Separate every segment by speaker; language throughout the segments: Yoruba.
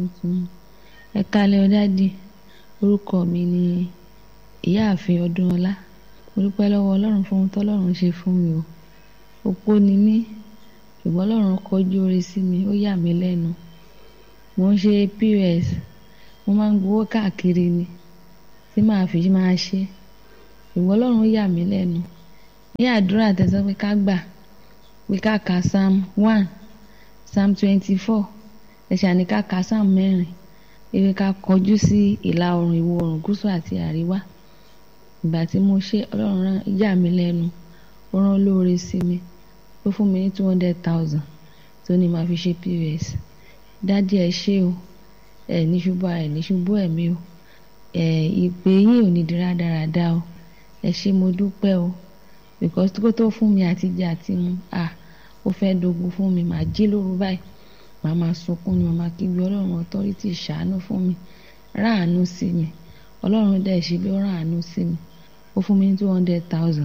Speaker 1: ẹ kálẹ́ ọ dádì orúkọ mi ni ìyáàfin ọdúnọlá mo dúpẹ́ lọ́wọ́ ọlọ́run fún ohun tọ́lọ́run ṣe fún mi o opó ni mí ṣùgbọ́n ọlọ́run kọjú oore sí mi ó yà mí lẹ́nu mo ń ṣe pos mo máa ń gbowó káàkiri ni tí màá fi máa ṣe ṣùgbọ́n ọlọ́run yà mí lẹ́nu ní àdúrà tẹ̀sán pé ká gbà pé ká ka psalm one psalm twenty four ẹ̀ṣà ní ká ka psalm mẹ́rin ewé ká kọjú sí ìlà oòrùn ìwọ̀ oòrùn gúúsù àti àríwá ìgbà tí mo ṣe ọlọ́run rán yà mí lẹ́nu ó rán lóore sí mi ó fún mi ní two hundred thousand tó ní màá fi ṣe pos dádì ẹ ṣé o ẹ ní ṣubú ẹ ní ṣubú ẹ̀mí o ẹ ìpè yín ò ní di rádaràda o ẹ ṣé mo dúpẹ́ o because kó tó fún mi àtijọ́ àti mu à ó fẹ́ dogun fún mi màá jí lóru báyìí màá máa sunkún ni màá máa kígbe ọlọ́run authority ṣàánú fún mi ráàánú sí mi ọlọ́run dẹ̀ ṣe bí ó ráàánú sí mi ó fún mi ní two hundred thousand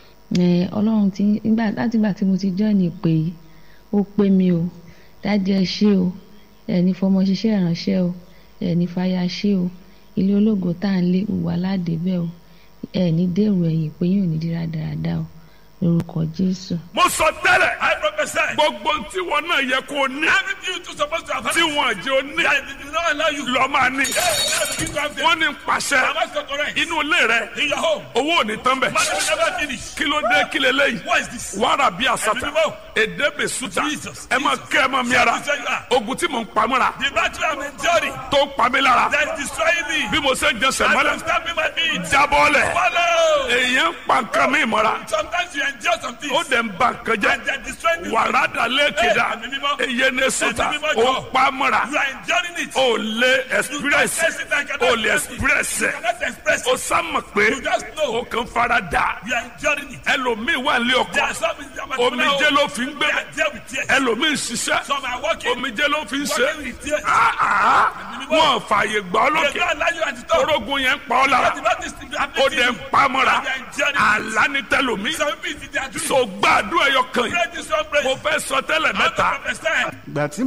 Speaker 1: ọlọ́run ti nígbà láti ìgbà tí mo ti join ìpè yìí ó pé mi o dájú ẹ ṣé o ẹni fọmọ ṣiṣẹ́ ìránṣẹ́ o ẹni fàyà ṣé o ilé ológo tá à ń lé gbogbo aládé bẹ́ẹ̀ o ẹni dèrò ẹ̀yìn pé yóò ní dírá dáradára o lórúkọ jésù.
Speaker 2: mo sọ tẹ́lẹ̀
Speaker 3: I prophesy.
Speaker 2: gbogbo tí wọn náà yẹ kó o ní
Speaker 3: Everything you two supposed to have.
Speaker 2: tí wọn jẹ́ o ní
Speaker 3: That did not allow you.
Speaker 2: lọ máa ní.
Speaker 3: Hey, now begin to have them.
Speaker 2: wọ́n ní pàṣẹ
Speaker 3: Am I so correct?
Speaker 2: inú ilé rẹ
Speaker 3: In your home.
Speaker 2: owó ò ní tán bẹ̀.
Speaker 3: Money will never finish.
Speaker 2: kí ló dé kí leléyìí
Speaker 3: What is this?
Speaker 2: wàrà bí àsàtà
Speaker 3: Ẹ̀mí mímọ́.
Speaker 2: èdè bè sùtà
Speaker 3: Jesus,
Speaker 2: ẹ máa
Speaker 3: Jesus.
Speaker 2: kẹ́ ẹ máa mi ara
Speaker 3: Jesus, you are.
Speaker 2: ogun tí mò ń pamọ́ra
Speaker 3: The battle I'm enduring
Speaker 2: tó ń pa mí lára
Speaker 3: that is destroying me.
Speaker 2: bí mo ṣe ń jẹsẹ̀
Speaker 3: I
Speaker 2: mọ́lẹ̀
Speaker 3: am stamping my feet.
Speaker 2: jábọ́lẹ̀
Speaker 3: Follow.
Speaker 2: èèyàn ń pa nǹkan mi mọ́ra
Speaker 3: Sometimes you endure some things.
Speaker 2: ó dẹ̀ ń ba nǹkan jẹ́
Speaker 3: And they are destroying you.
Speaker 2: wàrà dà lẹ́kẹ̀dá
Speaker 3: Ẹ̀mí mímọ́.
Speaker 2: èyẹ ní sùtà
Speaker 3: Ẹ̀mí mímọ́
Speaker 2: ó
Speaker 3: jọ.
Speaker 2: ń pa mọ́ra
Speaker 3: You are enduring it.
Speaker 2: ó lé
Speaker 3: You
Speaker 2: express
Speaker 3: confess it and cannot
Speaker 2: ó lé
Speaker 3: express it.
Speaker 2: express
Speaker 3: You cannot express
Speaker 2: ó
Speaker 3: it.
Speaker 2: sámọ̀ pé
Speaker 3: You just know.
Speaker 2: ó kàn fara dà
Speaker 3: You are enduring it.
Speaker 2: ẹlòmíì wà ní
Speaker 3: There
Speaker 2: ọkọ̀
Speaker 3: are some in their
Speaker 2: omijé ló fi ń gbé
Speaker 3: They are there with tears.
Speaker 2: ẹlòmíì ń ṣiṣẹ́
Speaker 3: Some are working.
Speaker 2: omijé ló fi ń ṣe
Speaker 3: Working with tears.
Speaker 2: Ah, ah, wọn fààyè gbà ọ́
Speaker 3: They
Speaker 2: lókè
Speaker 3: don't allow you at the top.
Speaker 2: orógun yẹn ń pa ọ́ lára
Speaker 3: But the Bible is still
Speaker 2: ó
Speaker 3: happening
Speaker 2: dẹ̀
Speaker 3: to
Speaker 2: ń
Speaker 3: you.
Speaker 2: pa mọ́ra
Speaker 3: And they are enduring it.
Speaker 2: àlá ní tẹlòmíì
Speaker 3: Some people they are doing.
Speaker 2: so gbàdúrà ẹyọ kan yìí
Speaker 3: Pray this one prayer.
Speaker 2: mo fẹ́ sọ tẹ́lẹ̀
Speaker 3: I want to
Speaker 2: mẹ́ta
Speaker 3: prophesy.
Speaker 4: ìgbà tí